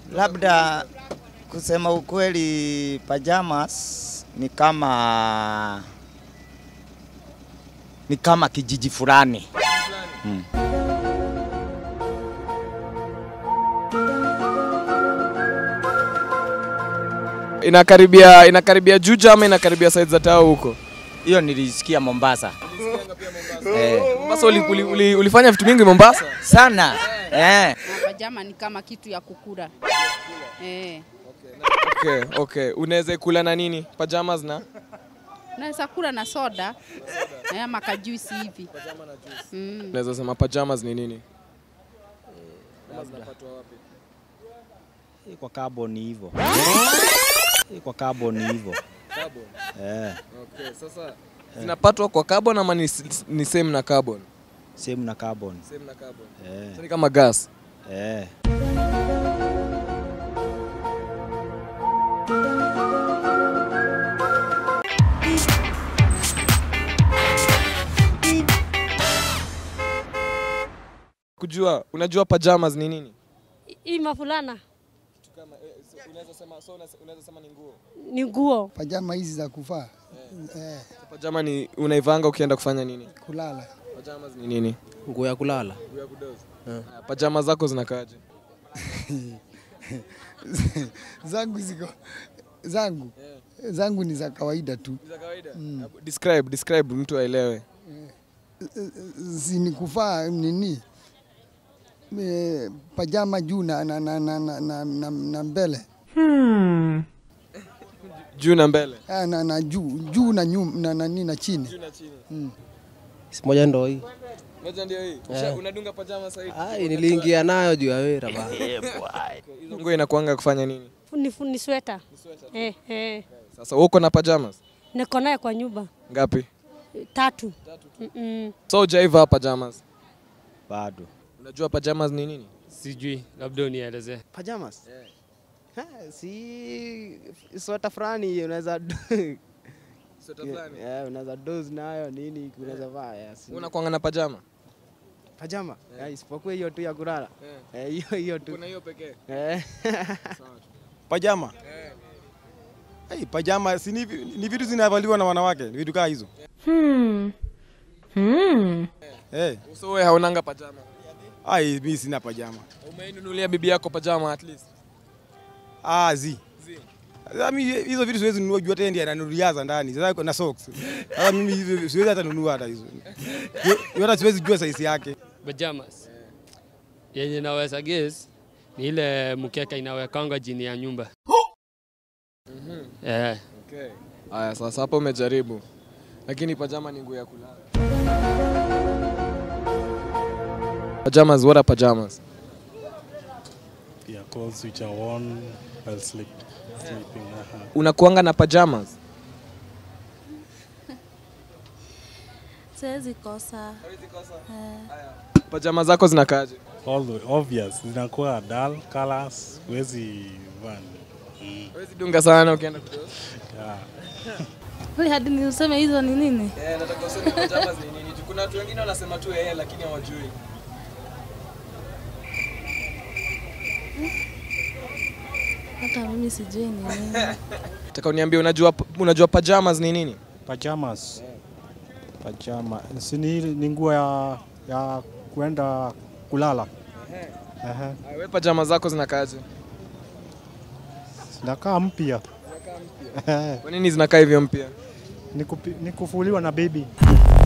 Labda kusema ukweli, pajamas ni kama ni kama kijiji fulani. Inakaribia inakaribia Juja ama inakaribia side za Tao huko? Hiyo nilisikia Mombasa eh, Mombasa uli, uli, uli, ulifanya vitu mingi Mombasa? sana eh. Pajama ni kama kitu ya kukula. Eh. Okay, okay. Unaweza kula na nini? Pajamas na Naweza kula na soda eh, ama kajuisi hivi. Mm. unaweza sema pajamas ni nini? Hii kwa carbon ni hivyo. Hii kwa carbon ni hivyo. Eh, Okay, sasa zinapatwa kwa carbon ama ni, ni same na carbon? same na carbon. Same na carbon. Eh, So ni kama gas. eh. Kujua, unajua pajamas ni nini? Hii mafulana Kama unaweza sema so unaweza sema ni nguo. ni nguo. pajama hizi za kuvaa eh, Pajama ni unaivanga ukienda kufanya nini? kulala. Pajamas ni nini? nguo ya kulala. Nguo ya kudozi. Haya, Pajama zako zinakaaje? zangu ziko zangu zangu ni za kawaida tu, Za kawaida. Describe, describe mtu aelewe. si ni kuvaa nini e, pajama juu na, na, na, na, na, na, na, na mbele Juu na mbele. ah, na, na juu juu na nyum, na, na, na, na chini na chini. Si moja ndo hii. Moja ndio hii. Usha- Unadunga pajama sasa hivi. Ai, niliingia nayo juu ya wera bana. Hizo nguo inakuanga kufanya nini? Ni, ni sweta eh, eh. Sasa wewe uko na pajamas? Niko naye kwa nyumba Ngapi? tatu. Mm-mm. So hujaiva pajamas. Bado. Unajua pajamas ni nini? Sijui, labda unielezee. Pajamas. Ha, si sweta fulani unaweza Sweta fulani. Eh, unaweza doze nayo nini unaweza vaa. eh, si- Unakuanga na pajama? Pajama. Eh, isipokuwa hiyo tu ya kulala. Eh, hiyo hiyo tu. Kuna hiyo pekee. Eh. Pajama. Hey, pajama si ni, vi- ni vitu zinavaliwa na wanawake, ni vitu kaa hizo. Hmm. Hmm. Hey, So wewe haunanga pajama. ai mimi sina pajama. Umeinunulia bibi yako pajama at least. Ah, zi. Sasa mimi hizo vitu siwezi nunua juu hata yeye ndiye ananunuliaza ndani. Sasa na socks. Sasa mimi hizo siwezi hata nunua hata hizo. Yo- Hata siwezi jua size yake. Pajamas yenye naweza guess ni ile mkeka inawekanga chini ya nyumba. Eh, Okay. Aya, sasa hapo umejaribu. Lakini pajama ni nguo ya kulala. Pajamas, what are pajamas? Yeah, clothes which are worn while sleep, sleeping. Uh-huh. Unakuanga na pajamas? Siwezi kosa. Pajama zako zinakaaje? All the obvious zinakuwa dull colors, huwezi van. Mm. Huwezi dunga sana ukienda kudoa. Yeah. Wewe hadi ni useme hizo ni nini? Eh, nataka useme pajamas ni nini? Juu Kuna watu wengine wanasema tu yeye lakini hawajui. Hata mimi sijui ni nini. Nataka uniambie unajua unajua pajamas ni nini? Pajamas. Pajama. Si ni ni nguo ya ya kuenda kulala. Ehe. Aya, Wewe pajama zako zinakaaje? Zinakaa mpya. Kwa nini zinakaa hivyo mpya? Ni kupi- ni kufuliwa na baby.